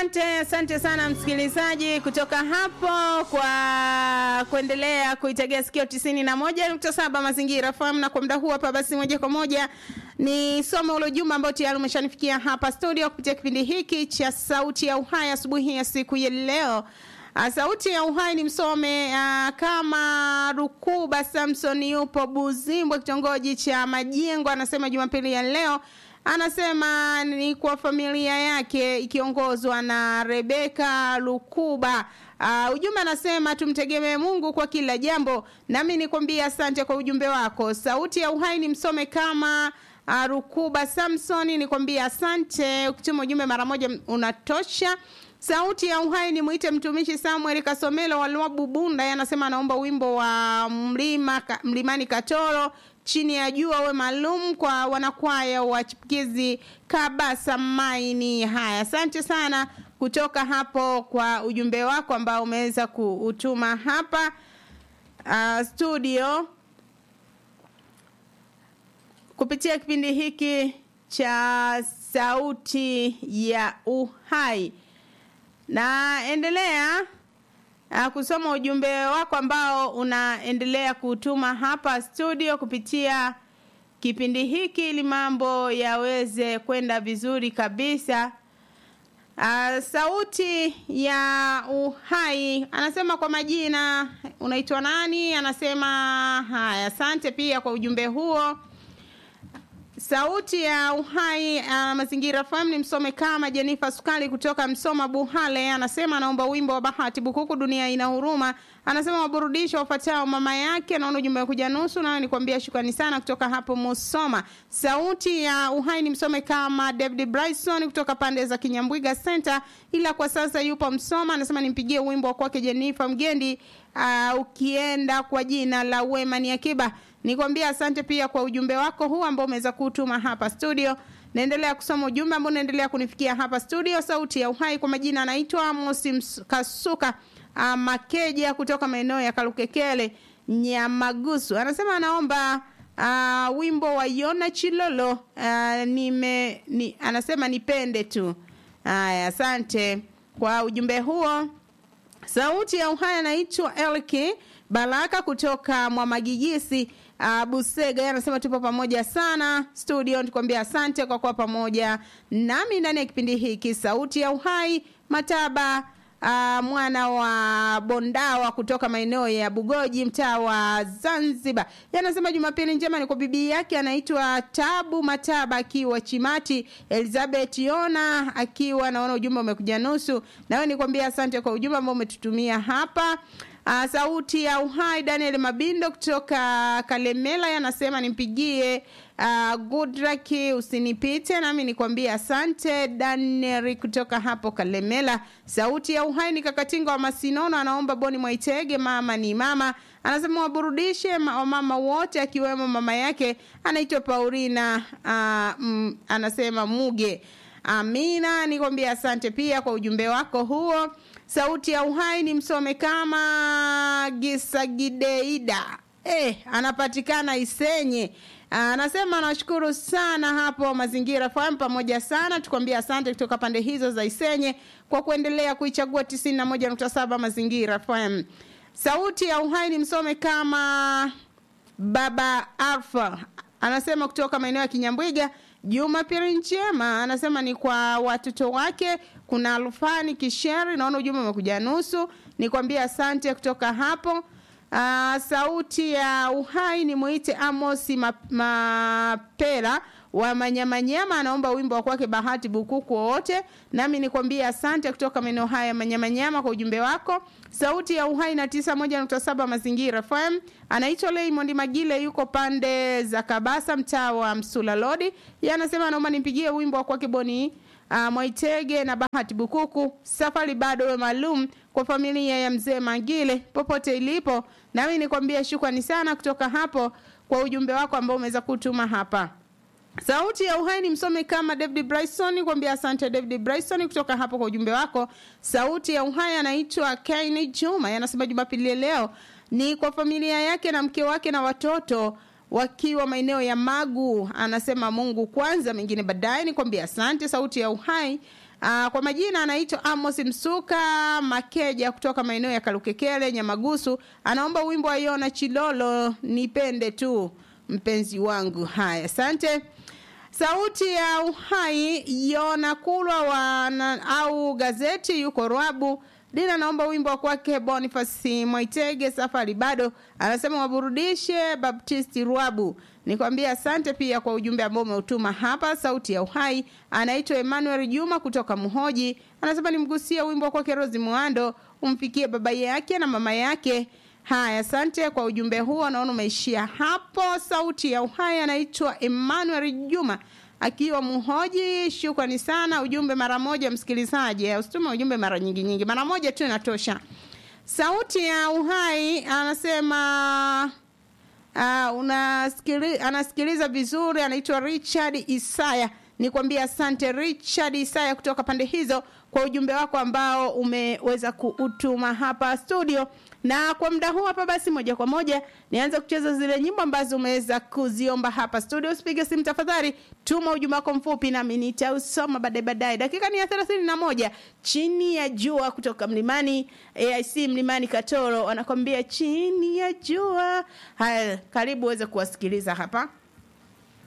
Asante, asante sana msikilizaji kutoka hapo kwa kuendelea kuitegea sikio tisini na moja nukta saba mazingira fahamu. Na kwa muda huu hapa, basi moja kwa moja ni somo ule ujumbe ambao tayari umeshanifikia hapa studio kupitia kipindi hiki cha Sauti ya Uhai asubuhi ya siku ya leo. Uh, Sauti ya Uhai ni msome uh, kama Rukuba Samson yupo Buzimbwe, kitongoji cha Majengo, anasema Jumapili ya leo anasema ni kwa familia yake ikiongozwa na Rebeka Lukuba. Uh, ujumbe anasema tumtegemee Mungu kwa kila jambo. Nami nikwambia asante kwa ujumbe wako. Sauti ya Uhai ni msome kama uh, Rukuba Samson, nikwambia asante. Ukituma ujumbe mara moja unatosha. Sauti ya Uhai ni mwite mtumishi Samuel Kasomelo wa Lwabu Bunda, anasema anaomba wimbo wa mlima mlimani Katoro chini ya jua uwe maalum kwa wanakwaya wa chipukizi Kabasa Maini. Haya, asante sana kutoka hapo kwa ujumbe wako ambao umeweza kuutuma hapa uh, studio kupitia kipindi hiki cha Sauti ya Uhai. Naendelea uh, kusoma ujumbe wako ambao unaendelea kutuma hapa studio kupitia kipindi hiki ili mambo yaweze kwenda vizuri kabisa. Uh, sauti ya uhai anasema kwa majina unaitwa nani? Anasema haya, asante pia kwa ujumbe huo. Sauti ya uhai uh, mazingira FM ni msome kama Jenifa Sukali kutoka Msoma Buhale, anasema anaomba wimbo wa Bahati Bukuku, dunia ina huruma. Anasema waburudisho wafuatao mama yake. Naona ujumbe wa kuja nusu, nawe nikwambia shukrani sana kutoka hapo Musoma. Sauti ya uhai ni msome kama David Bryson kutoka pande za Kinyambwiga Center, ila kwa sasa yupo Msoma. Anasema nimpigie wimbo wa kwake Jenifa Mgendi, uh, ukienda kwa jina la Wema ni Akiba nikwambia asante pia kwa ujumbe wako huu ambao umeweza kutuma hapa studio. Naendelea kusoma ujumbe ambao unaendelea kunifikia hapa studio. Sauti ya Uhai kwa majina anaitwa Mosi Kasuka uh, Makeja kutoka maeneo ya Kalukekele Nyamagusu, anasema anaomba uh, wimbo wa Yona Chilolo uh, nime, ni, anasema nipende tu. Haya, asante kwa ujumbe huo. Sauti ya Uhai anaitwa Elki Baraka kutoka Mwamagigisi uh, Busega anasema tupo pamoja sana studio, nikwambia asante kwa kuwa pamoja nami ndani ya kipindi hiki Sauti ya Uhai. Mataba uh, mwana wa Bondawa kutoka maeneo ya Bugoji, mtaa wa Zanzibar, yanasema Jumapili njema ni kwa bibi yake anaitwa Tabu Mataba akiwa Chimati, Elizabeth Yona akiwa, naona ujumbe umekuja nusu, nawe nikwambia asante kwa ujumbe ambao umetutumia hapa. Uh, sauti ya uhai Daniel Mabindo kutoka Kalemela yanasema nimpigie uh, Gudraki usinipite, nami nikwambie asante Daniel kutoka hapo Kalemela. Sauti ya uhai ni Kakatinga wa Masinono, anaomba Boni Mwaitege, mama ni mama, anasema waburudishe wamama wote, akiwemo mama yake anaitwa Paulina uh, mm, anasema Muge. Amina, nikwambia asante pia kwa ujumbe wako huo. Sauti ya uhai ni msome kama Gisagideida eh, anapatikana Isenye. Anasema nashukuru sana hapo Mazingira FM pamoja sana, tukwambia asante kutoka pande hizo za Isenye kwa kuendelea kuichagua 91.7 Mazingira FM. Sauti ya uhai ni msome kama Baba Alfa, anasema kutoka maeneo ya Kinyambwiga. Jumapili njema, anasema ni kwa watoto wake. Kuna Alfani Kisheri, naona ujumbe umekuja nusu, nikwambia asante kutoka hapo. Uh, sauti ya uhai ni muite Amosi Mapela wa Manyamanyama, anaomba wimbo wa kwake Bahati Bukuku wowote, nami nikwambia asante kutoka maeneo haya Manyamanyama kwa ujumbe wako. Sauti ya uhai na tisa moja nukta saba Mazingira FM, anaitwa Raymond Magile, yuko pande za Kabasa, mtaa wa Msula Lodi. Yeye anasema naomba nimpigie wimbo wa kwake Boni uh, Mwaitege na Bahati Bukuku, safari bado we maalum kwa familia ya mzee Magile popote ilipo, nami nikwambia shukrani sana kutoka hapo kwa ujumbe wako ambao umeweza kutuma hapa. Sauti ya uhai ni msome kama David Bryson, kuambia asante David Bryson kutoka hapo kwa ujumbe wako. Sauti ya uhai anaitwa Kaini Juma, anasema Jumapili leo ni kwa familia yake na mke wake na watoto wakiwa maeneo ya Magu. Anasema Mungu kwanza, mengine baadaye. Nikwambia asante. Sauti ya Uhai. Uh, kwa majina anaitwa Amos Msuka Makeja kutoka maeneo ya Kalukekele Nyamagusu. Anaomba wimbo wa Yona Chilolo, nipende tu mpenzi wangu. Haya, asante. Sauti ya Uhai Yona Kulwa wa na, au gazeti yuko Rwabu. Dina naomba wimbo wa kwake Boniface Mwaitege safari bado. Anasema waburudishe Baptisti Rwabu. Nikwambia asante pia kwa ujumbe ambao umeutuma hapa. Sauti ya Uhai anaitwa Emmanuel Juma kutoka Muhoji. Anasema nimgusie wimbo wa kwake Rozi Muando umfikie baba yake na mama yake. Haya, asante kwa ujumbe huo, naona umeishia hapo. Sauti ya Uhai anaitwa Emmanuel Juma akiwa Muhoji. Shukrani sana, ujumbe mara moja msikilizaji, usitume ujumbe mara nyingi nyingi, mara moja tu inatosha. Sauti ya Uhai anasema uh, unasikili, anasikiliza vizuri, anaitwa Richard Isaya. Nikwambia asante Richard Isaya kutoka pande hizo kwa ujumbe wako ambao umeweza kuutuma hapa studio na kwa muda huu hapa basi moja kwa moja nianze kucheza zile nyimbo ambazo umeweza kuziomba hapa studio usipige simu tafadhali tuma ujumbe wako mfupi nami nitausoma baadaye baadaye dakika ni ya thelathini na moja chini ya jua kutoka mlimani aic mlimani katoro wanakwambia chini ya jua haya karibu uweze kuwasikiliza hapa